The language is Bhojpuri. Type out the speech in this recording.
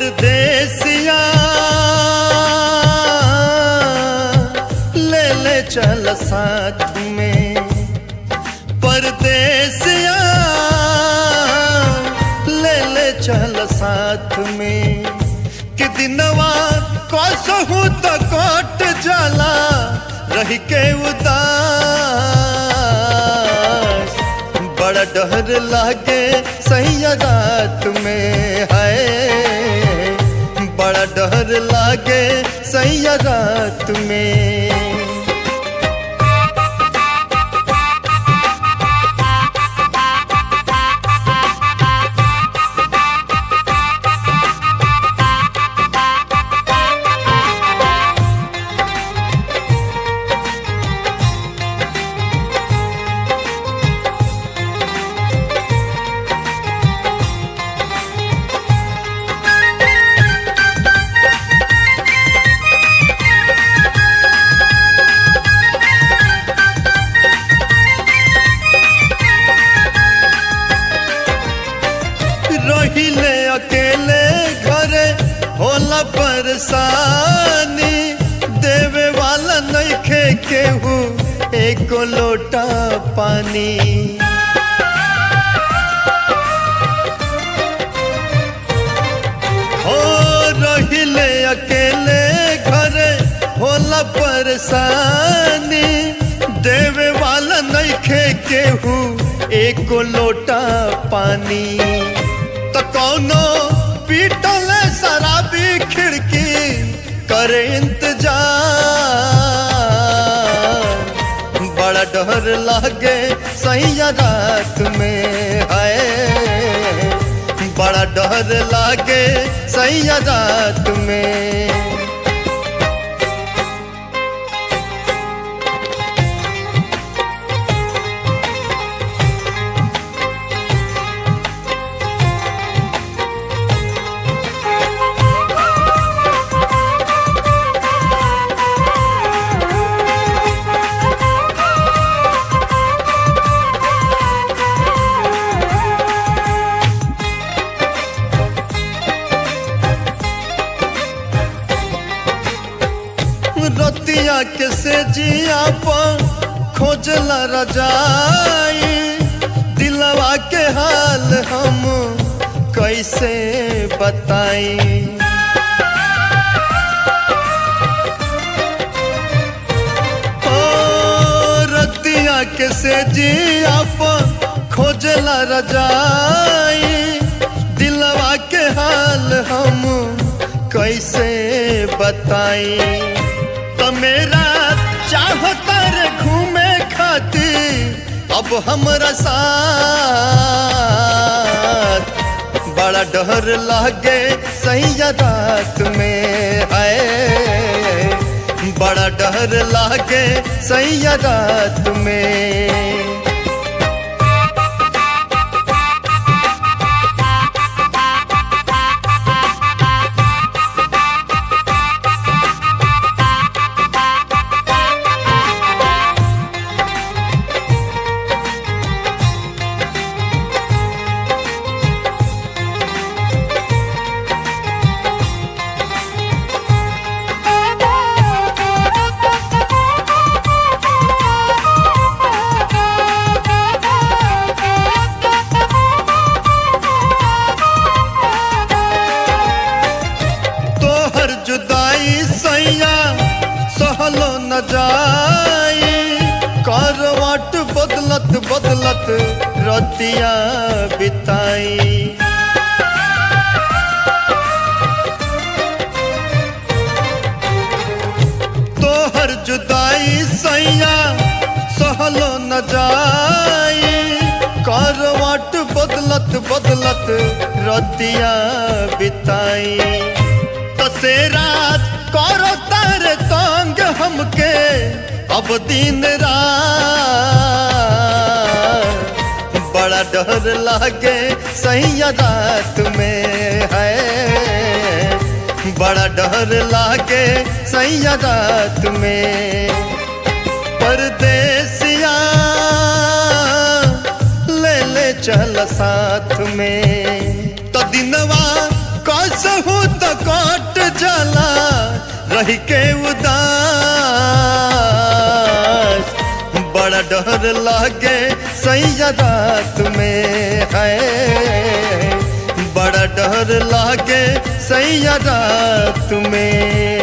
परदेसिया ले ले चल साथ में परदेसिया ले ले चल साथ में कि दिनवा कसहू तो कट जाला रह के उदास बड़ा डर लागे सही रात में है बड़ा डर लागे सही रात में रहिले अकेले घरे होला परेशानी देवे वाला नइखे केहू एको लोटा पानी हो रहिले अकेले घरे होला परेशानी देवे वाला नइखे केहू एको लोटा पानी तो कौनो पीटल शराबी खिड़की करे इंतजार बड़ा डर लागे सही रात में है बड़ा डर लागे सही रात में रतिया के से जिया पर खोजला रजाई दिलवा के हाल हम कैसे बताई ओ रतिया के से जिया पर खोजला रजाई दिलवा के हाल हम कैसे बताई तो मेरा चाहता रे घूमे खातिर अब हमरा साथ बड़ा डर लागे सही रात में है बड़ा डर लागे सही रात में तोहर जुदाई सैया सहलो न जाई करवट बदलत बदलत रतिया बिताई तोहर जुदाई सैया सहलो न जाई करवट बदलत बदलत रतिया बिताई तसे रात करो तारे तंग हमके अब दिन रात बड़ा डर लागे सही रात में है बड़ा डर लागे सही रात में परदेसिया ले ले चल साथ में तो दिनवा कसहू तो कट जाला रही के उदास बड़ा डर लागे सैया रात में है बड़ा डर लागे सैया रात में